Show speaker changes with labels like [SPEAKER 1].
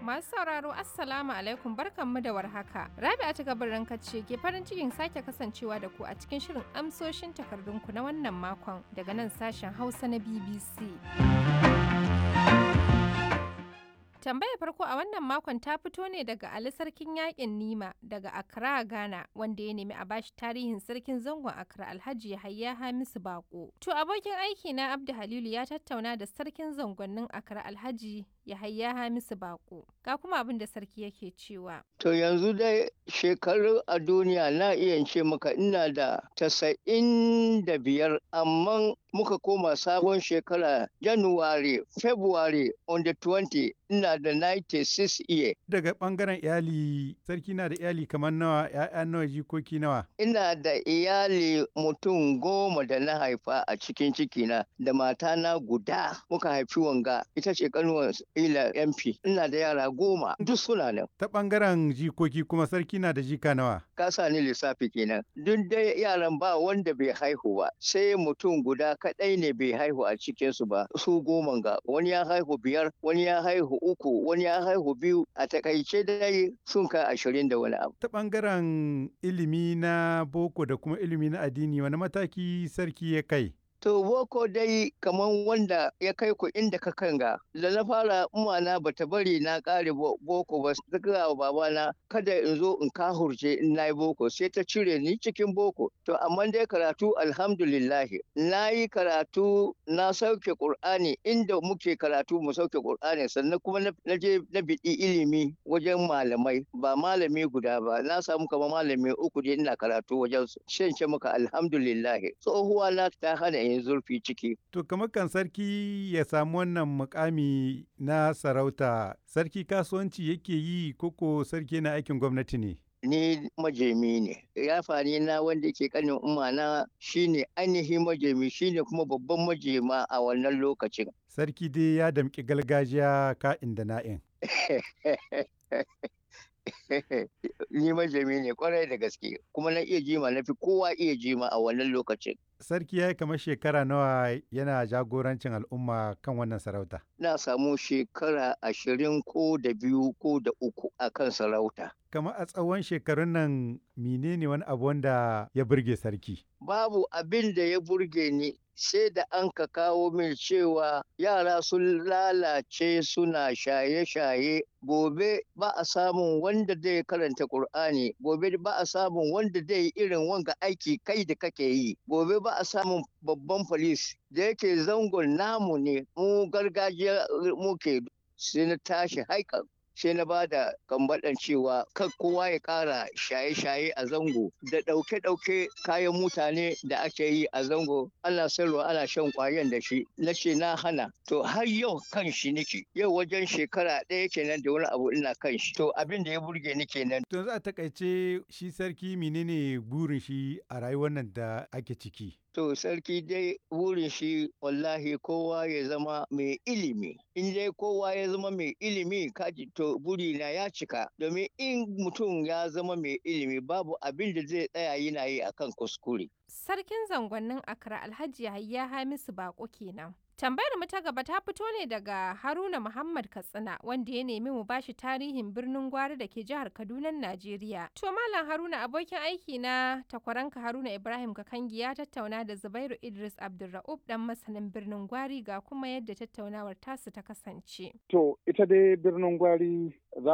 [SPEAKER 1] Masu sauraro Assalamu alaikum barkanmu da warhaka. Rabi'a ta gabarin ce ke farin cikin sake kasancewa da ku a cikin shirin amsoshin takardunku na wannan makon daga nan sashen Hausa na BBC. Tambayar farko a wannan makon ta fito ne daga Ali Sarkin Yaƙin Nima daga Accra, Ghana, wanda ya nemi a bashi tarihin sarkin zangon Accra Alhaji Yahaya Hamisu Bako. To abokin aiki na Abdu Halilu ya tattauna da sarkin zangonnin Accra Alhaji Yahaya Hamisu Bako. Ga kuma abin da sarki yake cewa.
[SPEAKER 2] To yanzu dai shekaru a duniya na iya ce maka ina da tasa'in da biyar amma muka koma sabon shekara January, February on the 20 ina da 96 year.
[SPEAKER 3] Daga ɓangaren iyali, sarki na da iyali kamar nawa, ‘ya'ya nawa, jikoki nawa.
[SPEAKER 2] Ina da iyali mutum goma da na haifa a cikin cikina da matana guda muka haifi wanga ita ce kanuwar ila MP. Ina da yara goma duk suna nan.
[SPEAKER 3] Ta ɓangaren jikoki kuma sarki na da jika nawa.
[SPEAKER 2] Ka sa ni lissafi kenan. Duk dai yaran ba wanda bai haihu ba sai mutum guda kaɗai ne bai haihu a cikinsu ba su goma ga wani ya haihu biyar wani ya haihu uku wani ya haihu biyu a takaice dai sun kai ashirin da wani abu.
[SPEAKER 3] Ta ɓangaren ilimi na boko da kuma ilimi na addini wani mataki sarki ya kai?
[SPEAKER 2] To boko dai kaman wanda ya kai ku inda ka kanga da na fara umana bata bari na kare boko ba ta gaya wa babana kada in zo in kahurce in na yi boko sai ta cire ni cikin boko to amma dai karatu alhamdulillahi na yi karatu na sauke qur'ani inda muke karatu mu sauke qur'ani sannan kuma na je na biɗi ilimi wajen malamai ba malami guda ba na samu kama malami uku dai ina karatu wajen su shan ce maka alhamdulillahi tsohuwa na ta hana yin zurfi ciki.
[SPEAKER 3] To kamar kan sarki ya samu wannan mukami na sarauta, sarki kasuwanci yake yi koko sarki na aikin gwamnati ne?
[SPEAKER 2] Ni majemi ne, yafani na wanda ke kanin umana shine ainihin majemi shine kuma babban majema a wannan lokacin.
[SPEAKER 3] Sarki dai ya damƙi gargajiya ka'in da na'in.
[SPEAKER 2] ni majami ne kwarai da gaske kuma na iya jima na fi kowa iya jima a wannan lokacin.
[SPEAKER 3] Sarki ya yi kamar shekara nawa yana jagorancin al'umma kan wannan sarauta.
[SPEAKER 2] Na samu shekara ashirin ko da biyu ko da uku a kan sarauta.
[SPEAKER 3] Kamar a tsawon shekarun nan menene wani abu wanda ya burge sarki?
[SPEAKER 2] Babu abin da ya burge ni sai da an ka kawo min cewa yara sun lalace suna shaye-shaye gobe ba a samun wanda zai karanta Kur'ani gobe ba a samun wanda zai irin wanga aiki kai da kake yi gobe ba a samun babban polis da yake zangon namu ne mu gargajiya muke sai na tashi haikan sai na ba da kambaɗan cewa kan kowa ya ƙara shaye-shaye a zango da ɗauke-ɗauke kayan mutane da ake yi a zango ana sayarwa ana shan ƙwayan da shi na ce na hana to har yau kan shi nake yau wajen shekara ɗaya kenan da wani abu ina kan shi to abin da ya burge ni kenan.
[SPEAKER 3] to za a takaice shi sarki menene burin shi a rayuwar nan da ake ciki.
[SPEAKER 2] To sarki dai wurin shi wallahi kowa ya zama mai ilimi. In dai kowa ya zama mai ilimi kaji to burina ya cika. Domin in mutum ya zama mai ilimi babu abin da zai tsaya yana yi akan kuskure.
[SPEAKER 1] Sarkin zangonnin Accra Alhaji Yahaya Hamisu Bako kenan. Tambayar mu ta gaba ta fito ne daga Haruna Muhammad Katsina wanda ya nemi mu bashi tarihin birnin Gwari da ke jihar Kaduna, Najeriya. To Malam Haruna abokin aiki na takwaranka Haruna Ibrahim Kakangi ya tattauna da Zubairu Idris Abdulra'ub dan masanin birnin Gwari ga kuma yadda tattaunawar tasu ta kasance.
[SPEAKER 4] To ita dai birnin Gwari za